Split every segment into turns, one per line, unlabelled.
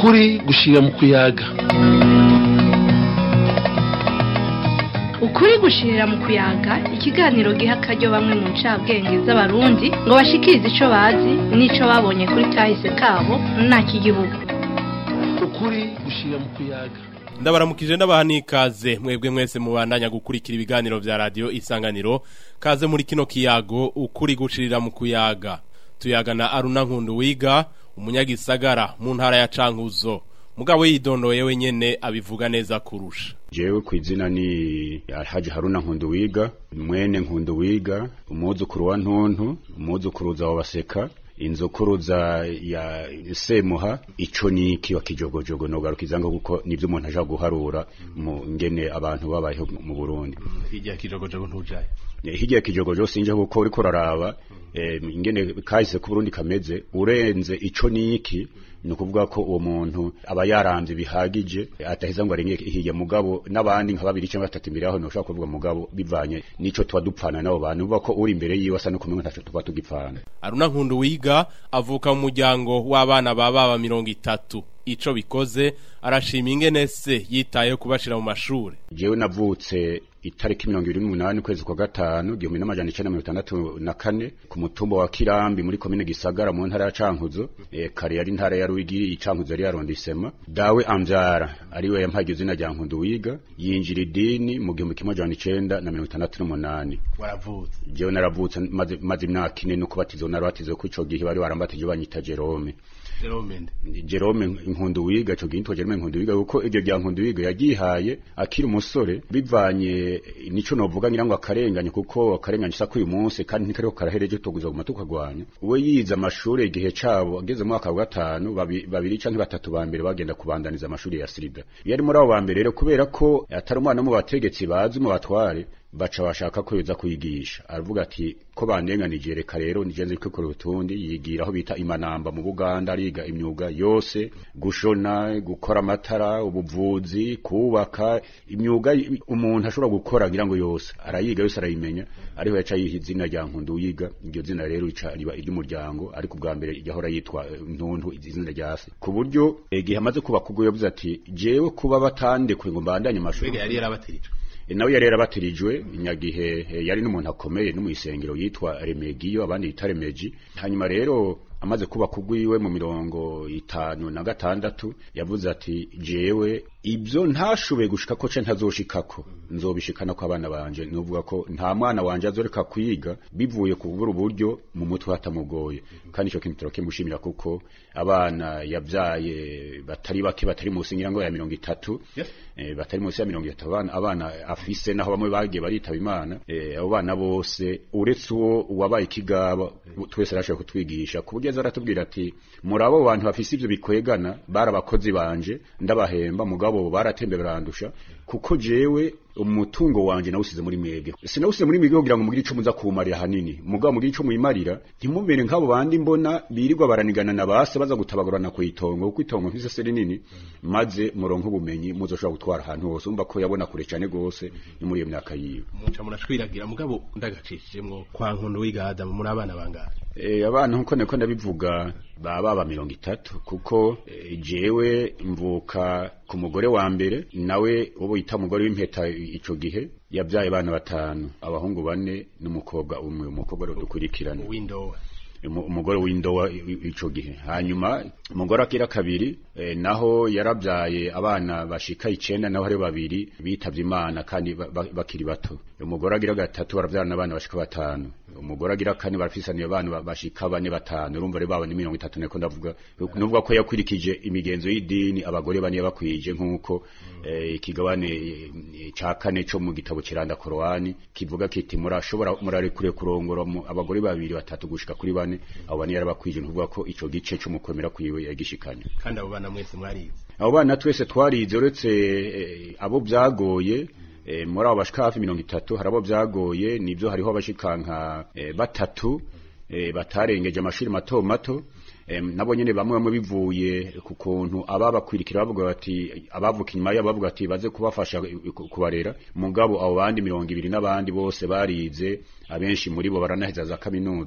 ukuri gushira mu kuyaga
ukuri gushirira mu kuyaga ikiganiro giha akaryo bamwe mu ncabwenge z'abarundi ngo bashikirize ico bazi n'ico babonye kuri kahise kabo n'igihugu
ukuri gushira mu kuyaga
ndabaramukije ndabaha n'ikaze mwebwe mwese mubandanya gukurikira ibiganiro vya radiyo isanganiro kaze muri kino kiyago ukuri gushirira mu kuyaga tuyaga na aruna nkundu wiga umunyagisagara mu ntara ya cankuzo mugabo yidondoye wenyene abivuga neza kurusha
jewe ku izina ni Alhaji Haruna Nkundu wiga mwene Nkundu wiga umwuzukuru wa ntuntu umwuzukuruza wa baseka inzokuruza ya semuha ico ni kiwa kijogojogo nogarukiza ngo kuko nivyo umuntu aja guharura mu ngene abantu babayeho mu Burundi
hirya kijogojogo ntujaye
hirya kijogojogo sinje kuko uriko uraraba ingene kahise ku Burundi kameze urenze ico niki ni ukuvuga ko uwo muntu aba yaramvye bihagije ataheza ngo arenge hirya mugabo n'abandi nka babiri cyangwa batatu imbere yaho ntushobora kuvuga mugabo bivanye n'ico tuba dupfana n'abo bantu uvuga ko uri imbere yiwe asa no kumwe ntaco tuba tugipfana
aruna nkundu wiga avuka mu muryango w'abana ba baba mirongo itatu ico bikoze arashima ingene se yitayeho kubashira mu mashure
jewe navutse itariki mirongo ibiri n'umunani ukwezi kwa gatanu igihumbi n'amajana icenda mirongo itandatu na kane ku mutumba wa kirambi muri komine gisagara mu ntara ya cankuzo e, kare yari intara ya rwigi icankuzo yari yarondisema dawe amvyara ariwe yampaye izina rya nkundu wiga yinjira idini mu gihumbi kimwe amajana icenda na mirongo itandatu n'umunani
waravutse
jewe naravutse maze, maze imyaka ine no kubatizwa narabatizwa ko ico gihe bari barambatije banyita Jerome
Jerome
Jerome nkundu wiga cyo ginto Jerome nkundu wiga uko iryo rya nkundu wiga yagihaye akiri umusore bivanye nico novuga ngira ngo akarenganye kuko akarenganye sako uyu munsi kandi ntikariko karahereje tuguza guma tukagwanya we yize amashuri igihe cabo ageze mu mwaka wa gatanu babiri canke batatu ba mbere bagenda kubandaniza amashuri ya Srida yari muri abo ba mbere rero kubera ko atari umwana mu bategetsi bazi mu batware baca bashaka ko yoza kuyigisha aravuga ati ko bandenganije reka rero nijenze kwikora utundi yigira aho bita imanamba mu Buganda ariga imyuga yose gushona gukora amatara ubuvuzi kubaka imyuga umuntu ashobora gukora ngira ngo yose arayiga yose arayimenya ariho yaca yiha izina rya nkundu yiga iryo zina rero rica riba iry'umuryango ariko ubwa mbere yahora yitwa ntuntu izina rya se ku buryo igihe amaze kubaka ubwo yavuze ati jewe kuba batandekuye ngo mbandanye amashuri
yari yarabatirije
nawe yari yarabatirijwe inyagihe yari n'umuntu akomeye no mu isengero yitwa Remegiyo abandi yita Remeji hanyuma rero amaze kuba kugwiwe mu mirongo itanu na gatandatu yavuze ati jewe ibyo ntashoboye gushika ko ce ntazoshikako nzobishikana ko abana banje nuvuga ko nta mwana wanje azoreka kwiga bivuye ku bubura uburyo mu mutwe hatamugoye kandi ico kintu turakimushimira kuko abana yavyaye batari bake batari musi ngira ngo ya mirongo itatu
yes.
eh, batari musi ya mirongo itatu abana, abana afise naho bamwe bagiye baritaba imana eh, abo bana bose uretse uwo wabaye ikigaba twese arashoboye kutwigisha ku buryo aratubwira ati muri abo bantu bafise ivyo bikwegana bari abakozi banje ndabahemba mugabo baratembe barandusha kuko jewe umutungo wanje nawusize muri mwebwe sinawusize muri mwebwe kugira ngo mugire ico muza kumarira hanini mugabo mugire ico muyimarira ntimumere nk'abo bandi mbona birirwa baranigana na base baza gutabagurana ku itongo kuko itongo mfise se rinini maze muronke ubumenyi muzoshobora gutwara ahantu hose umva ko yabona kure cane gose ni muri iyo myaka yiwe
muca murashwiragira mugabo ndagacishijemwo kwa nkundu wiga Adamu muri abana bangahe
Eh abana nkuko niko ndabivuga baba ba mirongo itatu kuko e, jewe mvuka ku mugore wa mbere nawe ubo yita umugore w'impeta ico gihe yabyaye abana batanu abahungu bane n'umukobwa umwe umukobwa rero dukurikirana
window
umugore w'indowa ico gihe hanyuma umugore akira kabiri e, naho yarabyaye abana bashika icenda naho hari babiri bitavye imana kandi bakiri bato umugore agira gatatu baravyarana abana bashika batanu umugore agira kane barafisaniye abana bashika bane batanu urumva rero baba ni mirongo itatu niko ndavuga nuvuga ko yakurikije imigenzo y'idini abagore bane bakwije nk'uko eh, ikigabane ca kane co mu gitabo kiranda korowani kivuga kiti murashobora murarekure kurongora abagore babiri batatu gushika kuri bane abo bane yarabakwije nuvuga ko ico gice c'umukomera kwiwe yagishikanye
kandi abo bana mwese mwarize
abo bana twese twarize uretse eh, abo vyagoye e, muri abo bashika hafi mirongo itatu hari abo vyagoye nivyo hariho abashika nka e, batatu e, batarengeje amashuri mato mato e, nabo nyene bamwe bamwe bivuye ku kuntu ababakwirikira bavuga bati abavuka inyuma yabo bavuga ati baze kubafasha kubarera mugabo abo bandi mirongo ibiri n'abandi bose barize abenshi muri bo baranaheza za kaminuza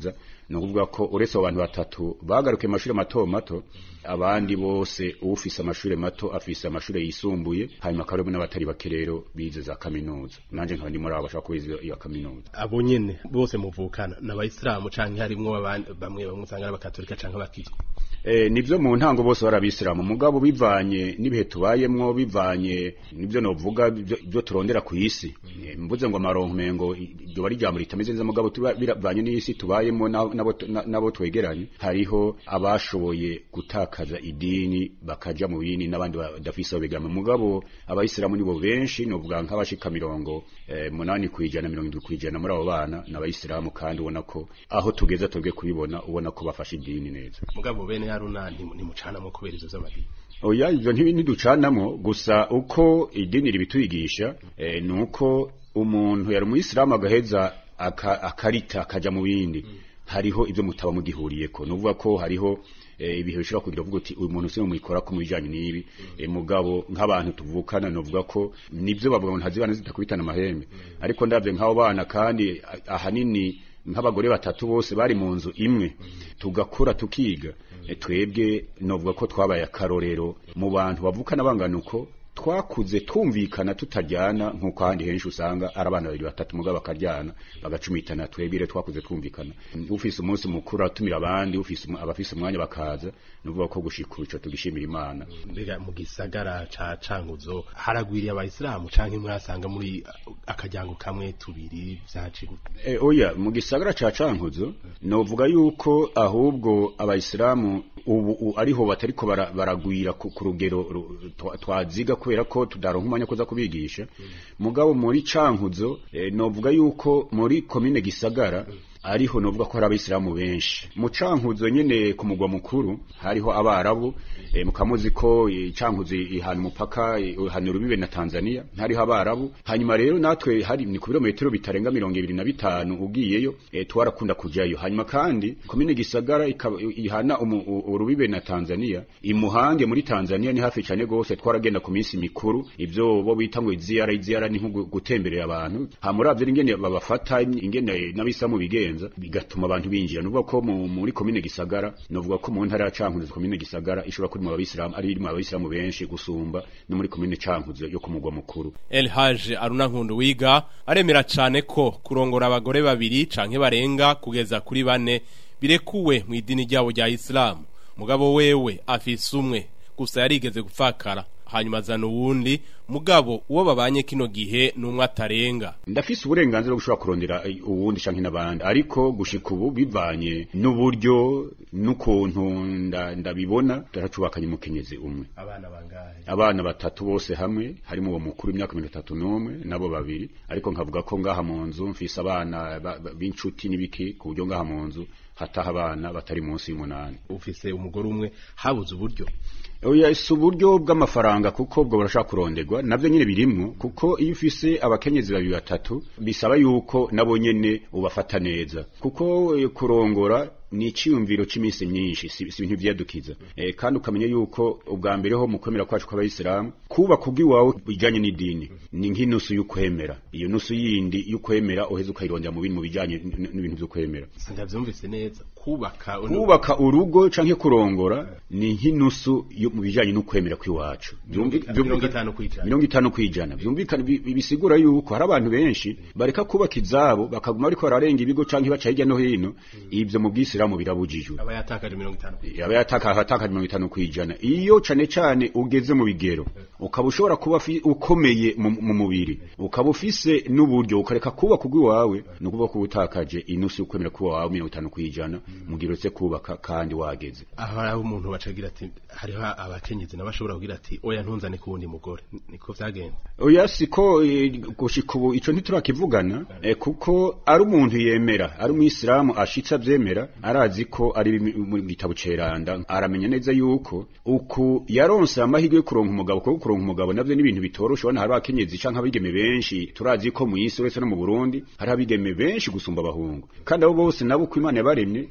ni ukuvuga ko uretse abo bantu batatu bagarukiye amashuri mato mato abandi bose ufise amashuri mato afise amashuri yisumbuye hanyuma akaba harimo n'abatari bake rero bize za kaminuza nanje nkaba ndi muri abo bashaka kubiza iyo kaminuza
abo nyene bose muvukana n'abayisilamu canke harimwo abandi bamwe bamwe usanga ari abakatolika canke abakizwa
Eh, nivyo mu ntango bose barabisiramu mugabo bivanye n'ibihe tubayemwo bivanye nivyo novuga byo byo turondera ku isi Eh, mvuze ngo amaronko mengo iryo bari jambo ritameze neza mugabo tuba- biravanye n'isi tubayemwo na- nabo na- nabo twegeranye hariho abashoboye gutakaza idini bakaja mu bindi n'abandi badafise aho begama mugabo abayisilamu nibo benshi novuga nk'abashika mirongo eh, munani kwijana mirongo indwi kwijana muri abo bana n'abayisilamu kandi ubona ko aho tugeze twebwe kubibona ubona ko bafashe idini neza
mugabo bene haruna ntimu- ntimucanamwo kubera ivyo vy'amadini
oya ivyo ntibi- ntiducanamo gusa uko idini ribitwigisha eh, ni uko umuntu yari umuyisilamu agaheza aka- akarita akaja mu bindi hariho ivyo mutaba mugihuriyeko nuvuga ko hariho eh, ibihe bishobora kugira uvuga uti uyu muntu sinwe muyikora ko mu bijanye n'ibi eh, mugabo nk'abantu tuvukana novuga ko nivyo bavuga ngo ntazibana zitakubitana amahembe ariko ndavye nk'abo bana kandi ah, ahanini nk'abagore batatu bose bari mu nzu imwe tugakura tukiga E, twebwe novuga ko twabaye akarorero mu bantu bavukana bangana uko twakuze twumvikana tutajyana nk'uko ahandi henshi usanga ari abana babiri batatu mugabo bakaryana bagacumitana twebwe rero twakuze twumvikana ufise umunsi mukuru atumira abandi ufise umu- abafise umwanya bakaza nuvuga ko gushika ico tugishimira imana
mbega mu gisagara ca cankuzo haragwiriye abayisilamu canke mwasanga muri akaryango kamwe tubiri vyaci gute
E, oya mu gisagara ca cankuzo novuga yuko ahubwo abayisilamu ubu u- ariho batariko bara- baragwira ku ku rugero ru- twa- twaziga kubera ko tudaronka umwanya kuza kubigisha mugabo muri cankuzo e, novuga yuko muri komine gisagara ariho novuga ko hari abayisilamu benshi mu cankuzo nyene ku mugwa mukuru hariho abarabu e, mukamuzi ko e, cankuzo ihana umupaka e, ihana urubibe na Tanzania hariho abarabu hanyuma rero natwe hari ni ku birometero bitarenga mirongo ibiri na bitanu ugiyeyo e, twarakunda kujayo hanyuma kandi komine gisagara ikaba ihana umu- u- urubibe na Tanzania imuhange muri Tanzania ni hafi cyane gose twaragenda ku minsi mikuru ivyo bo bita ngo iziyara iziyara ni nko gu- gutemberera abantu hamuravye ingene babafata ingene n'abisilamu bigenza bigatuma abantu binjira nuvuga ko mu- muri komine gisagara novuga ko mu ntara ya Cankuzo komine gisagara ishobora kuri mu abisilamu ari mu abisilamu benshi gusumba no muri komine Cankuzo yo ku mugwa mukuru
El Haj Aruna Nkundu wiga aremera cane ko kurongora abagore babiri canke barenga kugeza kuri bane birekuwe mu idini ryabo rya Islam mugabo wewe afise umwe gusa yarigeze gupfakara hanyuma azana uwundi mugabo uwo babanye kino gihe n'umwe atarenga
ndafise uburenganzira bwo gushobora kurondera eh, uwundi canke n'abandi ariko gushika ubu bivanye n'uburyo n'ukuntu nda- ndabibona turacubakanye umukenyezi umwe
abana bangahe
abana batatu bose hamwe harimo uwo mukuru imyaka mirongo itatu n'umwe nabo babiri ariko nkavuga ko ngaha mu nzu mfise abana ba- ba- b'inshuti n'ibiki ku buryo ngaha mu nzu hataha abana batari munsi y'umunani
ufise umugore umwe habuze uburyo
oya si uburyo bw'amafaranga kuko ubwo burashaka kuronderwa navyo nyene birimwo kuko iyo ufise abakenyezi babiri batatu bisaba yuko nabo nyene ubafata neza kuko eh, kurongora ni iciyumviro c'iminsi myinshi si si ibintu vyadukiza eh, kandi ukamenya yuko ubwa mbere ho mu kwemera kwacu kw'abayisilamu kuba kubw'iwawe bijanye n'idini ni nk'inusu y'ukwemera iyo nusu yindi y'ukwemera uheza ukayirondera mu bintu mu bijanye n- n'ibintu vy'ukwemera
sindavyumvise neza kubaka
kubaka urugo canke kurongora ni nk'inusu yo mu bijanye n'ukwemera kw'iwacu Vyumvi-
mirongo
vyumvikana-
itanu kwijana
mirongo itanu kwijana vyumvikana bi- bi- bisigura yuko hari abantu benshi bareka kubaka izabo bakaguma bariko bararenga ibigo canke baca hirya no hino ivyo mu bwisilamu birabujijwe
aba yatakaje mirongo itanu kwijana
yaba yataka hataka mirongo itanu kwijana iyo cane cane ugeze mu bigero ukaba ushobora kuba fi- ukomeye mu mu mubiri ukaba ufise n'uburyo ukareka kubaka ugwiwawe ni ukuvuga ko utakaje inusu y'ukwemera kuba wawe mirongo itanu kwijana mu gihe uretse kubaka kandi wageze
aho hari umuntu bacagira ati hariho abakenyezi nabashobora kugira ati oya ntunzane ku wundi mugore niko vyagenze
oya siko eh, gushika ubu ico ntiturakivugana eh, kuko ari umuntu yemera ari umwisilamu ashitse avyemera arazi ko ari bimi- mu gitabo ceranda aramenya neza yuko uku yaronse amahirwe yo kuronka umugabo kuko kuronka umugabo navyo ni ibintu bitoroshe ubona hari abakenyezi canke abigeme benshi turazi ko mu isi uretse no mu Burundi hari abigeme benshi gusumba abahungu kandi abo bose nabo uko Imana yabaremye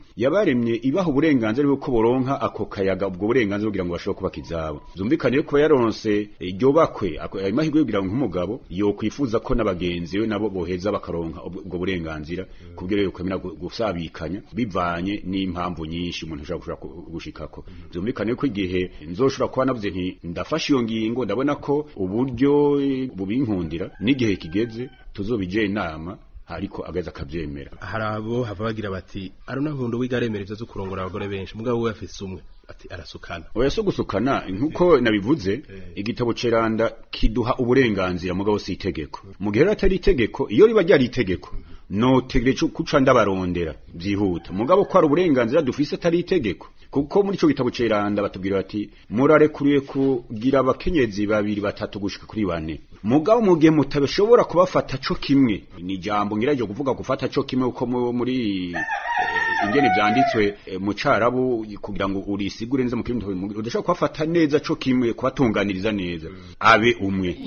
yabaremye ibaha uburenganzira bwo boronka ako kayaga ubwo burenganzira kugira ngo bashobore kubaka izabo zumvikane ko yaronse iryo bakwe ako- ayo mahirwe yo kugira ngo nk'umugabo yo kwifuza ko n'abagenzi we nabo boheza bakaronka ubwo ubwo burenganzira kubwira yo kwemera gu- gusabikanya bivanye n'impamvu nyinshi umuntu ashobora gushobora ku- gushikako zumvikane ko igihe nzoshobora kuba navuze nti ndafashe iyo ngingo ndabona ko uburyo eh, bubinkundira n'igihe kigeze tuzobije inama ariko ageze akabyemera
hari abo hava bagira bati aruna nkundo wiga aremera ivyo zo kurongora abagore benshi mugabo we afise umwe ati arasukana
oya so gusukana nkuko nabivuze igitabo ceranda kiduha uburenganzira mugabo si itegeko mu gihe rero atari itegeko iyo riba ryari itegeko notegereje kuca ndabarondera byihuta mugabo ko ari uburenganzira dufise atari itegeko kuko muri ico gitabo ceranda batubwira bati murarekuriye kugira abakenyezi babiri batatu gushika kuri bane mugabo mu gihe mutabishobora kubafata co kimwe ni ijambo ngiraje kuvuga gufata co kimwe uko mu- muri eh, ingene vyanditswe eh, mu carabu kugira ngo urisigure neza mu kirundi udashobora kubafata neza co kimwe kubatunganiriza neza abe umwe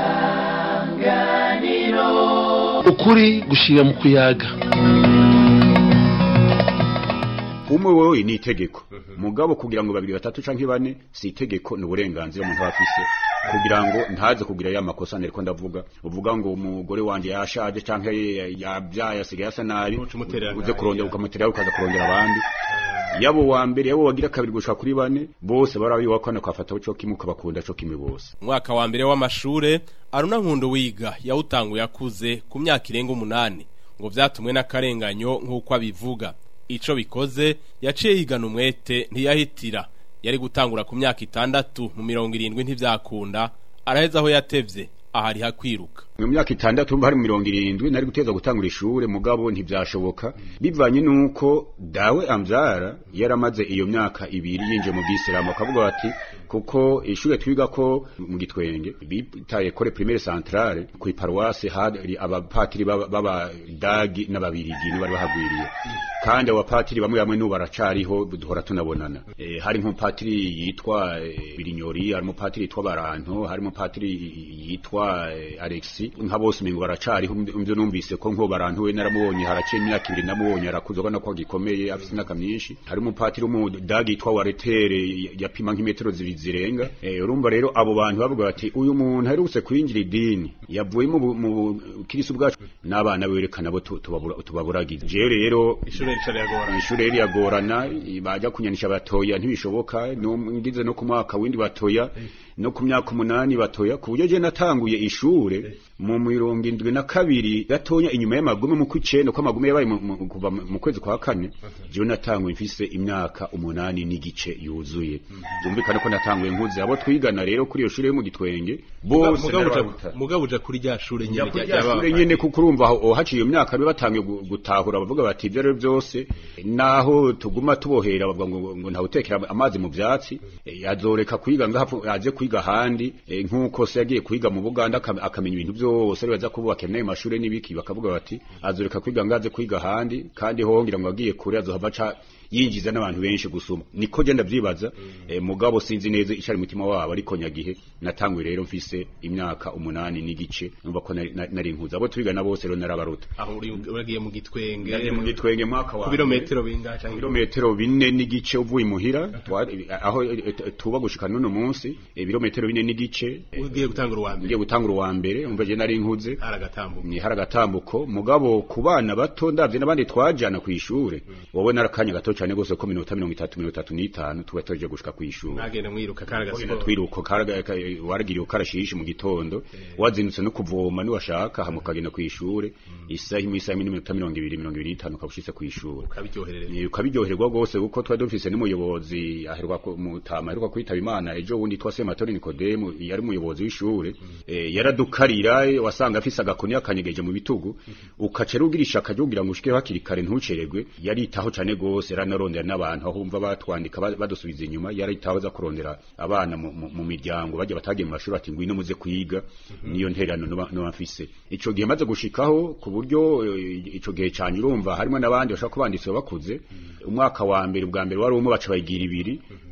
ukuri gushira mu kuyaga
umwe wewe ni itegeko mugabo kugira ngo babiri batatu canke bane si itegeko ni uburenganzira umuntu aba afise kugira ngo ntaze kugira ya makosa nariko ndavuga uvuga ngo umugore wanje yashaje canke yabyaye asigaye asa nabi
Uca umuterera
uze
nabi,
kurondera
ya.
ukamutera ukaza kurondera abandi yabo wa mbere yabo wagira kabiri gushika kuri bane bose barabiwakana kwafata co kimwe ukabakunda co kimwe bose
umwaka wa mbere w'amashure aruna nkundo wiga yawutanguye akuze ku myaka irenga umunani ngo vyatumwe n'akarenganyo nk'uko abivuga ico bikoze yaciye yigana umwete ntiyahitira yari gutangura ku myaka itandatu mu mirongo irindwi ntivyakunda araheza aho yatevye ahari hakwiruka
mu myaka itandatu mba hari mu mirongo irindwi nari guteza gutangura ishure mugabo ntivyashoboka bivanye nuko dawe amvyara yaramaze iyo myaka ibiri yinje mu bwisilamu akavuga bati kuko ishure twiga ko mu gitwenge bitaye kore primaire centrale ku iparuwase hari abapatiri b'aba- b'abadagi n'ababirigi nibo bari bahagwiriye kandi abo bapatiri bamwe bamwe n'ubu baracariho duhora tunabonana Eh, hari nk'umupatiri yitwa eh, birinyori hari umupatiri yitwa baranto hari umupatiri yitwa eh, alexi nka bose umengo baracariho mvyo numvise ko nko baranto we naramubonye haraciye imyaka ibiri namubonye arakuze ubona ko gikomeye afise imyaka myinshi hari umupatiri w'umudagi yitwa waretere yapima nk'imetero zibiri zirenga Eh, urumva rero abo bantu bavuga bati uyu muntu aherutse kwinjira idini yavuye mu bu- mu bukirisi bwacu n'abana berekana bo tu- tubabura- tubaburagiza jewe rero
ishure rica riragorana
ishure rero yagorana baja kunyanisha batoya ntibishoboka no ngize no ku mwaka windi batoya no ku myaka umunani batoya ku buryo je natanguye ishure mu mirongo indwi na kabiri gatonya inyuma y'amagume mu kw'icenda ko amagume yabaye mu- mu- kuva mu kwezi kwa kane jewe natanguye mfise imyaka umunani n'igice yuzuye byumvikana ko natanguye nkuze abo twigana rero kuri iyo shure yo mu gitwenge bose
Mugabo uja-
narabaruta.
mugabo uja kuri rya shure nyene rya-
Nyakuri
ry'aba-
shure nyene kuko urumva aho haciye iyo myaka biba batangiye gu- gutahura bavuga bati ibyo rero byose naho tuguma tubohera bavuga ngo ngo ntawutekera amazi mu byatsi eh, azoreka kwiga ngaho aje kwiga ahandi eh, nk'uko se yagiye kwiga mu Buganda akam- akamenya ibintu byose ari baza kubaka nayo mashure n'ibiki bakavuga bati azoreka kwiga ngaze kwiga ahandi kandi hongera ngo agiye kure azohava aca yinjiza n'abantu benshi gusuma niko je ndavyibaza eh, mugabo sinzi neza icari mu mutima wabo ariko nyagihe natanguye rero mfise imyaka umunani n'igice numva ko nari- nari nari nkuze abo twigana bose rero narabaruta
aho uri uragiye mu gitwenge
Nagiye mu gitwenge mwaka wa
ku birometero bingahe canke
ibirometero bine n'igice uvuye imuhira twa- aho eh, eh, tuba gushika n'uno munsi ibirometero bine n'igice eh,
ugiye gutangura uwa mbere
ngiye gutangura uwa mbere umva je nari nkuze
aragatambuka
ni hari agatambuko mugabo ku bana bato ndavye n'abandi twajana ku ishure wowe narakanya gato cyane gose ko minota mirongo itatu mirongo itatu n'itanu tuba tuje gushika ku ishure
mwagenda mwiruka kari
Wagenda
agasiporo
twiruko karaga- ka- waragiriye ukarashishi mu gitondo wazindutse no kuvoma niwashaka hama ukagenda ku ishure isaha imwe isaha imwe n'iminota mirongo ibiri mirongo ibiri n'itanu ukaba ushitse ku ishure
ukabiryoherereza
Eh, ukabiryoherwa rwose kuko twari dufise n'umuyobozi aheruka ku- mutama aheruka kwitaba imana ejo bundi twa sematori nikodemu yari umuyobozi w'ishure eh, yaradukarira eh, wasanga afise agakoni yakanyegeje mu bitugu ukaca rugira ishaka ryo kugira ngo ushike hakiri kare ntucererwe yaritaho cane gose yaranarondera n'abantu aho umva batwandika ba- badusubiza inyuma yaritaho aza kurondera abana mu, mu, mu miryango bajya batagiye mu mashuri ati ngwino muze kwiga niyo nterano noba noba mfise ico gihe maze gushikaho ku buryo eh, ico gihe canye urumva harimo n'abandi bashaka kubanditse bakuze umwaka wa mbere ubwa mbere wari umwe baca bayigira ibiri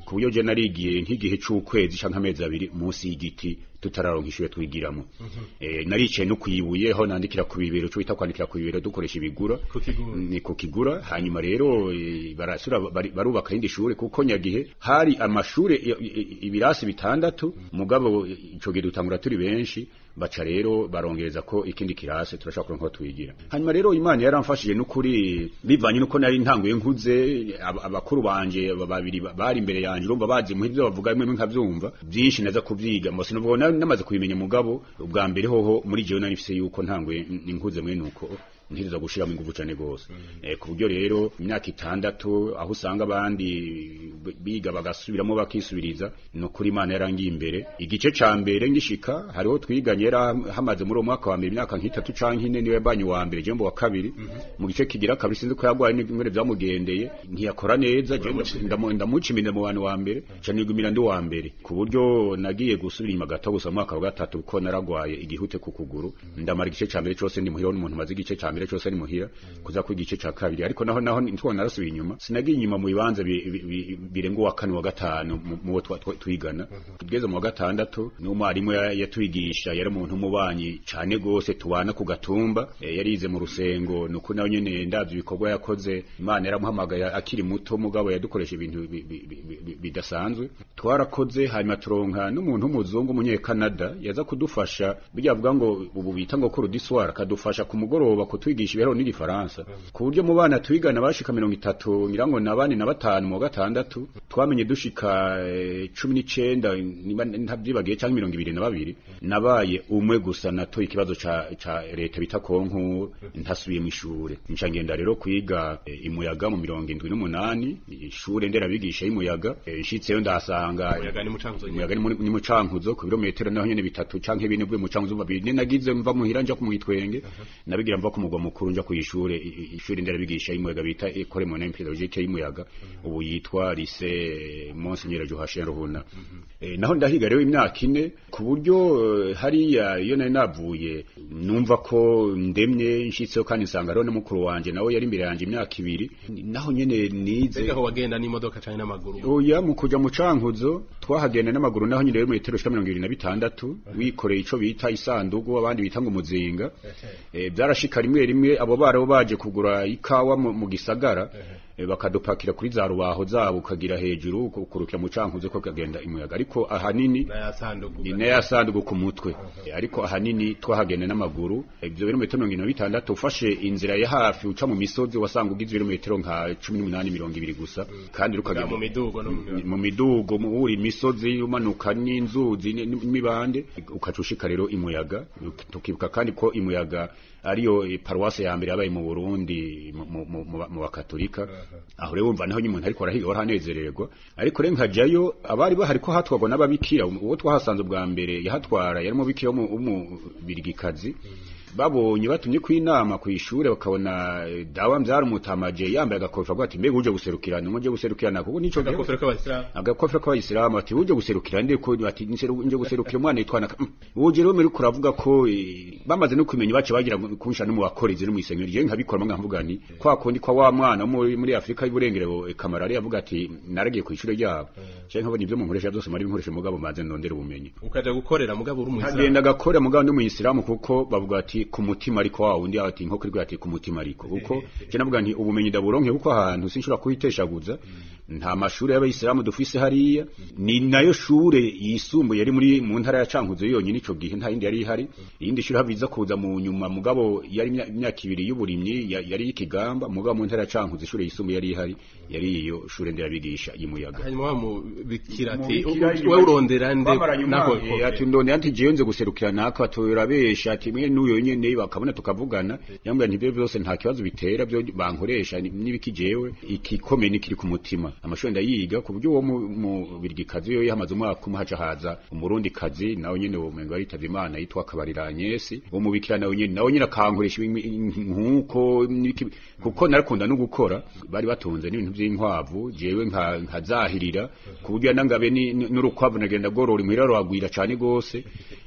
ku buryo je narigiye nk'igihe c'ukwezi canke amezi abiri munsi y'igiti tutararonka ishure twigiramo eh naricaye no kuyibuye ho nandikira ku bibero cyo bita kwandikira ku bibero dukoresha ibigura
Ku kigura.
ni ku kigura hanyuma rero eh, barasura bari- barubaka irindi shure kuko nyagihe hari amashure i- i- ibirasi bitandatu mugabo ico gihe dutangura turi benshi baca rero barongereza ko ikindi kirase turashaka kuronka aho twigira hanyuma rero imana yaramfashije n'ukuri bivanye nuko nari ntanguye nkuze ab- abakuru banje ba- babiri ba- bari imbere yanje urumva bazi mu ivyo bavuga bimwe nkavyumva byinshi naza kuvyiga mbose nuvuga nari namaze kubimenya mugabo ubwa mbere hoho muri jewe nari mfise yuko ntanguye nkuze mwene uko ntiriza gushiramo ingufu cane gose eh, ku buryo rero imyaka itandatu aho usanga abandi b- biga bagasubiramo bakisubiriza no kuri imana yarangiye imbere igice ca mbere ngishika hariho twiganye yara hamaze muri uwo mwaka wa mbere imyaka nk'itatu canke ine niwe banyi wa mbere jembo wa kabiri mu gice kigira kabiri sinzi ko yagwaye n'ingwere vyamugendeye ntiyakora neza je ndamu- ndamuca imine mu bantu wa mbere ca nigumira ndi wa mbere ku buryo nagiye gusubira inyuma gato gusa mu mwaka wa gatatu kuko naragwaye igihute ku kuguru ndamara igice ca mbere cose ndi muhira n'umuntu maze igice ca mbere cose ni muhira kuza ku igice ca kabiri ariko naho naho ntwo narasubiye inyuma sinagiye inyuma mu bibanza bi- bi- bi- birenga uwa kane wa gatanu mu- mu bo twa- twa- twigana tugeze mu wa gatandatu n'umwarimu ya- yatwigisha yari umuntu w'umubanyi cane gose tubana ku gatumba eh, yarize mu rusengo nuko nawe nyene ndavye ibikorwa yakoze imana yaramuhamagaye akiri muto mugabo yadukoresha ibintu bi- bi- bi- bi- bidasanzwe twarakoze hanyuma turonka n'umuntu w'umuzungu umunyekanada yaza kudufasha bijya avuga ngo ubu bita ngo kuru diswara akadufasha ku mugoroba kutwigisha ibiharuro n'igifaransa ku buryo mu bana twigana bashika mirongo itatu ngira ngo na bane na batanu mu wa gatandatu twamenye dushika eh, cumi n'icenda niba ntabyibagiye canke mirongo ibiri na babiri nabaye umwe gusa natoye ikibazo ca ca leta bita konku ntasubiye mu ishure nca ngenda rero kwiga eh, imuyaga mu mirongo indwi n'umunani ishure nderabigisha y'umuyaga eh, nshitseyo ndahasanga
Umuyaga ni Mucankuzo nyene.
umuyaga ni muri- ni mucankuzo ku birometero naho nyene bitatu canke bine bwe mucankuzo babiri ni nagize mva muhira nja kumwitwenge nabigira mva ku mugwa mukuru nja kuyishure ishure nderabigisha y'umuyaga bita Ecole Moyenne Pédagogique y'umuyaga ubu yitwa Lycée Monseigneur Joachim Ruhuna Eh, naho ndahiga rero imyaka ine ku buryo eh, hariya iyo nari navuye numva ko ndemye nshitseho kandi nsanga rero na mukuru wanje nawe yari imbere yanje imyaka ibiri naho nyene nize
mbega aho wagenda n'imodoka canke n'amaguru
oya mu kuja mu cankuzo twahagenda n'amaguru naho nyine rero metero shika mirongo ibiri na bitandatu wikoreye ico bita isandugu abandi bita ngo umuzinga eh, byarashika rimwe rimwe abo barabo baje kugura ikawa mu, mu gisagara eh, bakadupakira kuri za rubaho zabo ukagira hejuru ukurukira mu cankuzo ko kagenda imuyaga ariko ahanini
nayasandugu
ni nayo yasandugu ku mutwe Eh, ariko ahanini twahagenda n'amaguru ibyo birometero mirongo ine na bitandatu ufashe inzira ya hafi uca mu misozi wasanga ugize ibirometero nka cumi n'umunani mirongo ibiri gusa kandi rukagenda
mu midugo no mu
mu midugo mu uri imisozi umanuka n'inzuzi ni- n'imibande ukaca ushika rero imuyaga tukibuka kandi ko imuyaga ariyo eh, paruwase ya mbere yabaye mu Burundi mu- mu- mu mu- mu bakatolika aho rero wumva naho nyumuntu ariko arahiga warahanezererwa ariko rero nkajayo abari bahari ko hatwagwa n'ababikira uwo twahasanze bwa mbere yahatwara yari umubikira w'umubirigikazi babonye batumye ku inama ku ishure bakabona eh, dawa mbyara umutamaje yambaye agakofero avuga ati mbega uje guserukirana uje guserukirana kuko nico gihe-
agakofero k'abasilamu
agakofero k'abayisilamu ati uje guserukira nde ko ati "Nseru- nje guserukira umwana yitwa naka uje rero muri kuravuga ko eh, bamaze no kumenya bace bagira kunsha no mu bakorezi no mu isengero je nkabikora mwe nkavuga ni kwa kundi kwa wa mwana wo muri muri Afrika y'uburengero kamarari yavuga ati naragiye ku ishure ryabo je nkabona ibyo mu nkoresha byose muri nkoresha mugabo maze ndondera ubumenyi
ukaja gukorera mugabo uri umuyisilamu
agenda agakora mugabo ndi muyisilamu kuko bavuga ati ku mutima ariko wa wundi ati nko kuri ati ku mutima ariko kuko je navuga nti ubumenyi ndaburonke kuko ahantu sinshobora kuhiteshaguza nta mashuri y'abayisilamu dufise hariya ni nayo shure yisumbuye yari muri mu ntara ya Cankuzo yonyine ico gihe nta yindi yari ihari iyindi shure habiza kuza mu nyuma mugabo yari imya- imyaka ibiri y'uburimyi ya- yari ikigamba mugabo mu ntara ya Cankuzo ishure yisumbuye yari ihari yari iyo shure nderabigisha y'umuyaga
hanyuma wamubikira ati
Umubikira
we urondera nde
Twamaranye
nako
umwaka, eh, ati ndonde ati jewe nze guserukira naka batora besha ati mwe n'uyo nyene bakabona tukavugana yambwira nti ibyo byose nta kibazo bitera byo bankoresha ni- n'ibiki jewe ikikomeye nikiri ku mutima amashuri ndayiga ku buryo uwo mu- mu birigikazi yo yahamaze umwaka umwe haca haza umurundi kazi nawe nyene uwo mwengo yaritavye imana yitwa kabarira Agnes uwo mubikira nawe nyene nawe nyene akankoresha ibintu nkuko n'ibiki- kuko narakunda no gukora bari batunze n'ibintu by'inkwavu jewe nka nkazahirira ku buryo nangabe ni- ni- n'urukwavu nagenda gorora imuhira rwagwira cane gose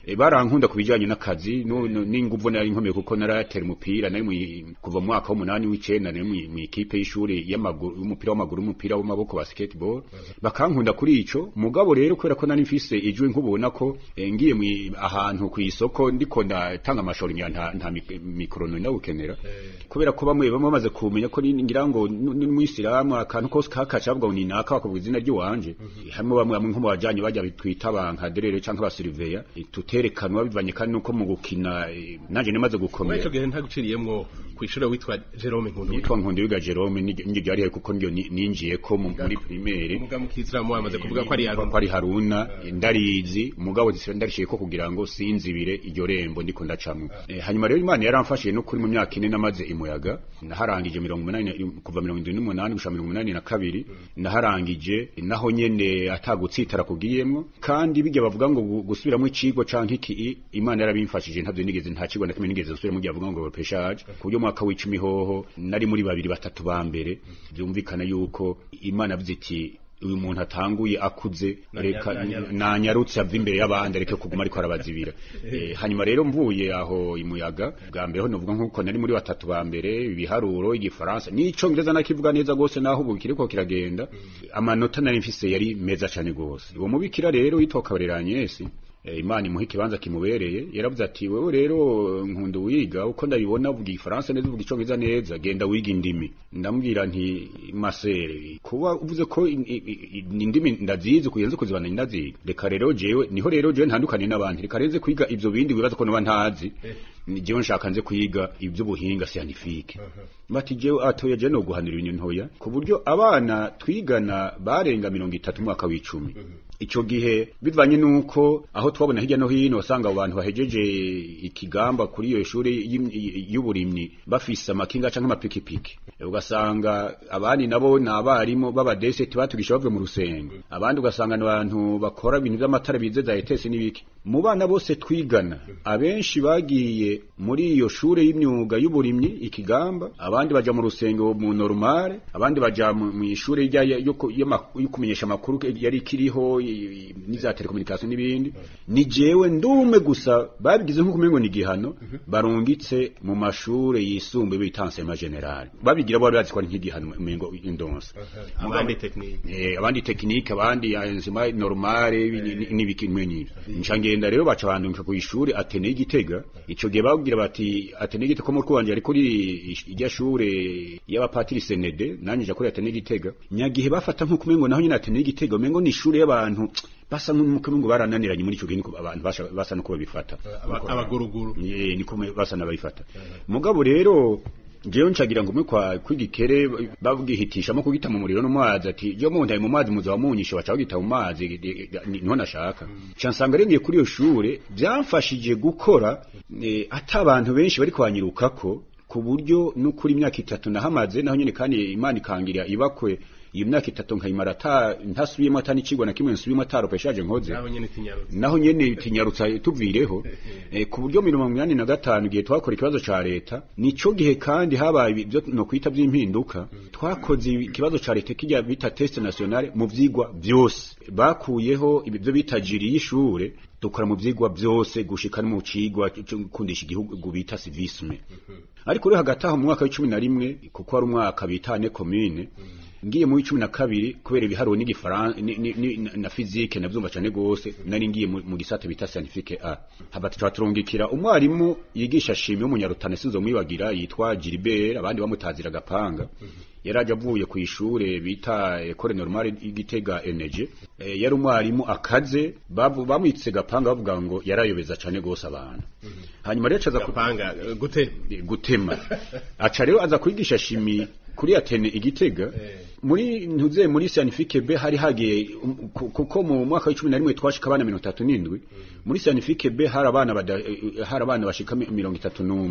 e, barankunda kubijanye n'akazi no- no- n'inguvu nari nkomeye kuko naratera umupira nari mu- kuva mu mwaka w'umunani w'icenda nari mu- mu ikipe y'ishuri y'amaguru y'umupira w'amaguru umupira w'amaboko basketball bakankunda kuri ico mugabo rero kubera ko nari mfise ijwi nkubona ko eh, ngiye mu- ahantu ku isoko ndiko ndatanga amashoro nya nta, nta mik- mikrono ndawukenera kubera ko bamwe bamwe bamaze kumenya ko ni- ngira ngo n'umwisilamu akantu kose kakaca bavuga ngo ni naka bakavuga izina ry'iwanje hamwe bamwe bamwe nko mu bajanye bajya bitwita abankaderere canke abasiriveya tuterekanwa bivanye kandi nuko mu gukina eh, nanje namaze
muri
gukomera
ico gihe ntaguciriyemwo kw'ishure witwa Jerome Nkundu
yitwa nkundi wiga Jerome ni- niryo ryari kuko niryo ni- ninjiye ko mu- muri primaire
umuga mu kisilamu wamaze kuvuga ko ari
ko
Haruna
ari Haruna ndarizi mugabo zisira ndarishiye ko kugira ngo sinzibire iryo rembo ndiko ndacamwe eh, hanyuma rero Imana yaramfashije no kuri mu myaka ine namaze imuyaga naharangije 180 kuva 78 gushika 82 naharangije naho nyene atagutsitara kugiyemwo kandi bijya bavuga ngo gu- gusubiramo icigo canke iki Imana yarabimfashije ntavyo nigeze nta kigo na kimwe nigeze gusubiramo gihe bavuga ngo peshaje ku buryo mwaka w'icumi hoho nari muri babiri batatu ba mbere byumvikana yuko Imana yavuze iti uyu muntu atanguye akuze reka
nanyarutse.
nanyarutse ava imbere y'abandi areke kuguma ariko arabazibira Eh, hanyuma rero mvuye aho imuyaga bwa mbere ho novuga nkuko nari muri batatu ba mbere ibiharuro igifaransa n'icongereza nakivuga neza gose naho ubu kiriko kiragenda amanota nari mfise yari meza cane gose uwo mubikira rero witwa Kabarera Agnes Eh, Imana imuha ikibanza kimubereye yaravuze ati wewe rero nkunda wiga uko ndabibona uvuga igifaransa neza uvuga icongereza neza genda wiga indimi ndamubwira nti masere kuba uvuze ko in- i- i- i- indimi ndazizi kuyenze kuzibana ndaziga reka rero jewe niho rero jewe ntandukanye n'abandi reka renze kwiga ivyo bindi wibaza ko noba ntazi ni jewe nshaka nze kwiga ivy'ubuhinga scientifique bati jewe atoya jewe no guhanira ibintu ntoya ku buryo abana twigana barenga mirongo itatu mu mwaka w'icumi ico gihe bivanye nuko aho twabona hirya no hino wasanga abo bantu bahejeje ikigamba kuri iyo shuri y'im- y'uburimyi bafise amakinga canke amapikipiki ugasanga abandi nabo ni abarimu b'abadeseti batugisha bavuye mu rusengo abandi ugasanga ni abantu bakora ibintu vy'amatara bize za etesi n'ibiki mu bana bose twigana abenshi bagiye muri iyo shure y'imyuga y'uburimyi ikigamba abandi baja mu rusengo mu normale abandi baja mu mu ishure rya yo ku- y'ama- yo kumenyesha amakuru yari kiriho i- n'iza telekommunikation n'ibindi ni jewe ndume gusa babigize nk'uko umengo ni igihano barungitse mu mashure yisumbuye bita enseignement general babigira bo bari bazi ko ari nk'igihano umengo indonsa
abandi technique
eh abandi technique abandi enzima normale n'ibikimwe n'ibyo nca ngenda rero baca bandunka ku ishuri atene y'igitega ico gihe babwira bati atene y'igitega ko mu rwanje ari kuri irya shure y'abapatiri senede nanje nja kuri atene y'igitega nyagihe bafata nk'uko umengo naho nyine atene y'igitega umengo ni ishure y'abantu basa nk'uko umengo barananiranye muri ico gihe niko abantu basha- basa nuko babifata
aba- abaguruguru
Eh, niko me- basa n'abayifata mugabo rero jewe ncagira ngo umwe kwa kwigikere babwihitishamo kugita mu muriro no mu mazi ati je mu ndaye mu mazi muzo wamunyishe baca bagita mu mazi eh, eh, ni- niho nashaka cansanga rengeye kuri iyo shure byamfashije gukora eh, ata abantu benshi bari kwanyirukako ku buryo n'ukuri imyaka itatu nahamaze naho nyene kandi imana ikangira ibakwe iyo myaka itatu nkayimara ata ntasubiyemo ata n'icigwa na kimwe nsubiyemo ataropeshaje nkoze
nabo nyene tinyarutse
naho nyene tinyarutsa tuvireho eh, ku buryo mirongo inani na gatanu igihe twakora ikibazo ca leta nico gihe kandi habaye ibyo no kwita vy'impinduka twakoze ikibazo ca leta kijya bita test nationale mu vyigwa vyose bakuyeho ibyo bita jiri y'ishure dukora mu vyigwa vyose gushika no mu cigwa cyo gukundisha igihugu bita civisme ariko rero hagati aho mu mwaka w'icumi na rimwe kuko ari umwaka bita ne commune ngiye mu w'icumi na kabiri kubera ibiharuro n'igifaransa ni- ni- ni- na fizike navyumva cane gose nari ngiye mu mu gisata bita scientifique A haba tuca turungikira umwarimu yigisha shimi w'umunyarutana sinzo mwibagira yitwa Gilbert abandi bamutazira agapanga yaraje avuye ku ishure bita Ecole Normale y'Igitega Energy eh, yari umwarimu akaze bavu- bamwitse gapanga bavuga ngo yarayobeza cane gose abantu hanyuma rero acaza ku-
gapanga eh, gute
gutema aca rero aza kwigisha shimi kuri atene igitega muri ntuze muri scientifique B hari hagiye um, ku- kuko mu mwaka wa 11 twashika abana 37 muri scientifique B hari abana bada, eh, hari abana bashika mi- mirongo itatu n'umwe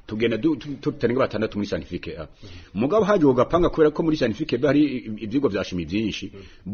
tugenda du- tu- tutarenga batandatu muri scientifique A mugabo haje ugapanga kubera ko muri scientifique B hari i- ivyigwa vya shimi vyinshi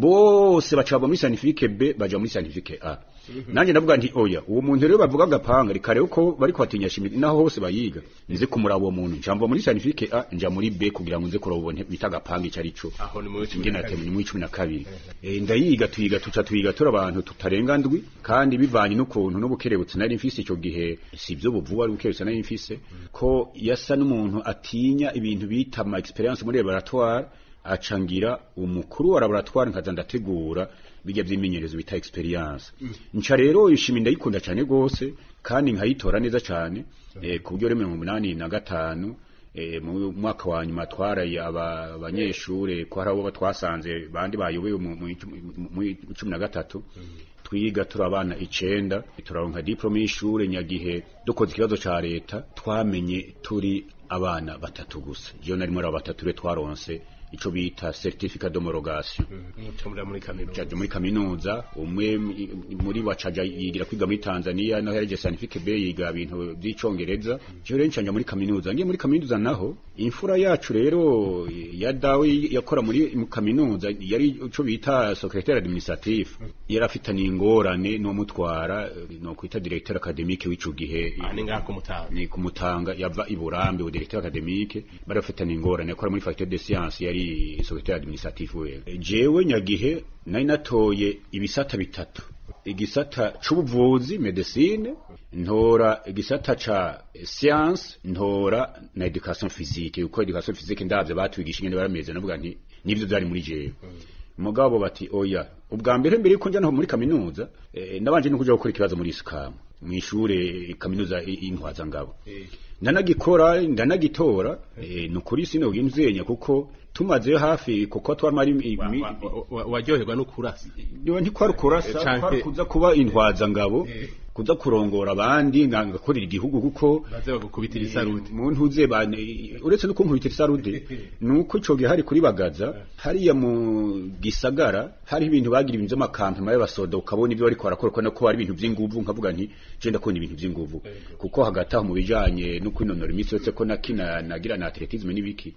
bose baca bava muri scientifique B baja muri scientifique A nanje ndavuga nti oya uwo muntu rero bavuga agapanga reka rero ko bari kwatinya shimi naho hose bayiga nze kumuraba uwo muntu njamva muri scientifique A nja muri B kugira ngo nze kuraba ubone bita agapanga ico arico
aho ni muri cumi
ingene
na kabiri.
atema ni muri cumi na kabiri Eh, ndayiga tuyiga tuca tuyiga turi abantu tutarenga ndwi kandi bivanye n'ukuntu n'ubukerebutsi nari mfise ico gihe si byo buvuga ari ubukerebutsi nari mfise ko yasa n'umuntu atinya ibintu bita ama experience muri laboratoire acangira umukuru wa laboratoire nkaza ndategura bijya by'imenyerezo bita experience nca rero ishimi ndayikunda cyane gose kandi nkayitora neza cyane eh, ku buryo rero mirongo umunani na gatanu eh, mu mwaka wa nyuma twaraye aba- abanyeshure ko hari abo twasanze bandi bayobewe mu mu icu- mu cumi na gatatu twiga turi abana icenda turaronka diplome y'ishure nyagihe dukoze ikibazo ca leta twamenye turi abana batatu gusa jewe nari muri abo batatu rero twaronse ico bita certificat d'homologation
mucamurira muri kaminuza
caje muri kaminuza umwe m- muri bacaja yigira kwiga muri Tanzania naho yaje scientifique B yiga ibintu by'icongereza je rero ncanja muri kaminuza ngiye muri kaminuza naho imfura yacu rero ya dawe yakora muri mu kaminuza yari ico bita secrétaire administratif yari afitanye ingorane no mutwara no kwita directeur académique w'ico gihe
aha ni ngaha kumutanga
ni kumutanga yava i Burambe au directeur académique bari bafitanye ingorane yakora muri faculté de sciences yari secrétaire administratif we jewe nyagihe nari natoye ibisata bitatu igisata c'ubuvuzi medicine ntora igisata ca science ntora na education physique uko education physique ndavyo batwigisha ingene barameze navuga nti nivyo vyari muri jewe mugabo bati oya ubwa mbere mbere yuko njya no muri kaminuza eh, nabanje no kuja gukora ikibazo muri isikamu mwishure kaminuza i- intwaza ngabo ndanagikora ndanagitora eh, nukuri sino ginzenya kuko tumazeyo hafi kuko twamari imi-
Wa-
imi-
wa- wa- wa- waryoherwa no kurasa
Niba ntikwari kurasa
Canke-
kwari kuza kuba intwaza ngabo kuza kurongora abandi nga- ngakorera igihugu kuko
baze bagukubitira isaruti
mu ntuze bane uretse no kunkubitira isarude nuko ico gihe hari kuri bagaza hariya mu gisagara hari ibintu bagira ibintu by'amakampema y'abasoda ukabona ibyo bariko barakora ko nako hari ibintu by'inguvu nkavuga nti je ndakubona ibintu by'inguvu kuko hagati aho mu bijanye no kwinonora imitsi uretse ko nakina nagira na atletisme n'ibiki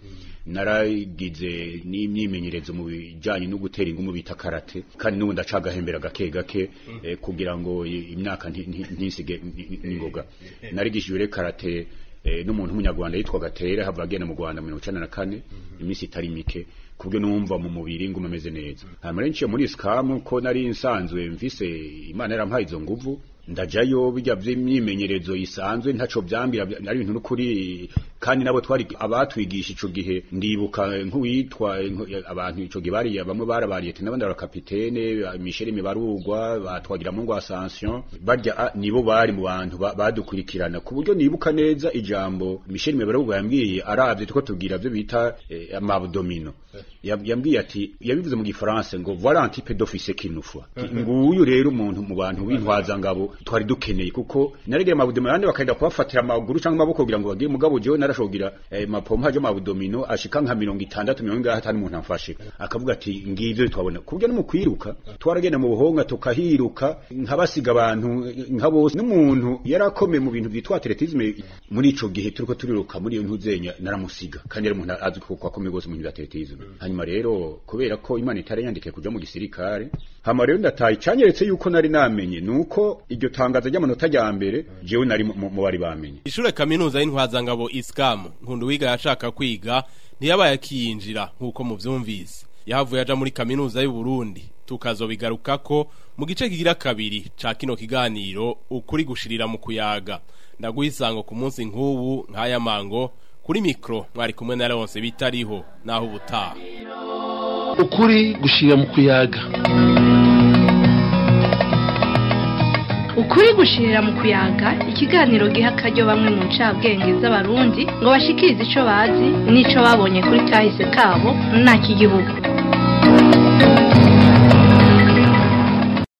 naragize n'imyimenyerezo mu bijanye no gutera ingumu bita karate kandi n'ubu ndacagahembera gake gake eh, kugira ngo i- imyaka nti- nti- ntisige ni- n'ingoga narigishijwe rero karate eh, n'umuntu w'umunyarwanda yitwa Gatera hava agenda mu Rwanda mu 1994 iminsi itari mike kubyo numva mu mubiri nguma ameze neza hanyuma rero nciye muri scam ko nari nsanzwe mvise imana yarampaye izo nguvu ndajayo bijya by'imyimenyerezo isanzwe ntaco byambira bya- ari ibintu n'ukuri kandi nabo twari abatwigisha ico gihe ndibuka nk'uwitwa nku- abantu ico gihe bari bamwe barabariye n'abandi barakapitene Michel Mibarugwa batwagira mu ngo Ascension barya ah, nibo bari mu bantu ba- badukurikirana ku buryo nibuka neza ijambo Michel Mibarugwa yambwiye aravye tuko tubwira byo bita eh, amabdomino Yab- yambwiye ati yabivuze mu gifaransa ngo voilà un type d'officier qu'il nous faut nguyu rero umuntu mu bantu w'intwaza ngabo twari dukeneye kuko naregeye amabdomino yandi bakagenda kubafatira amaguru cyangwa amaboko kugira ngo bagire mugabo jewe narashogira eh, mapompa yo mabdomino ashika nka mirongo itandatu mirongo ingahe atari umuntu amfashe akavuga ati ngivyo twabona kubyo no mu kwiruka twaragenda mu buhonga tukahiruka nkabasiga abantu nka bose n'umuntu yarakomeye mu bintu byitwa atletisme muri ico gihe turiko turiruka muri iyo ntuzenya naramusiga kandi yari umuntu azi ko akomeye gose mu bintu bya atletisme hanyuma rero kubera ko imana itari yandikiye kuja mu gisirikare hama rero ndataye cyanyeretse yuko nari namenye nuko iryo tangazo ry'amanota rya mbere jewe nari mu mu bari bamenye
Ishure kaminuza y'intwazangabo Iskam nkundu wiga yashaka kwiga ntiyabaye akiyinjira nkuko muvyumvise yahavuye aja muri kaminuza y'u Burundi tukazobigarukako mu gice kigira kabiri ca kino kiganiro ukuri gushirira mu kuyaga ndaguhisango ku munsi nk'ubu nk'aya mango kuri mikro mwari kumwe na Leonce bitariho naho ubutaha
ukuri gushira mu kuyaga
ukuri gushirira mu kuyaga ikiganiro giha akaryo bamwe mu ncabwenge z'abarundi ngo bashikirize ico bazi n'ico babonye kuri kahise kabo nta kigihugu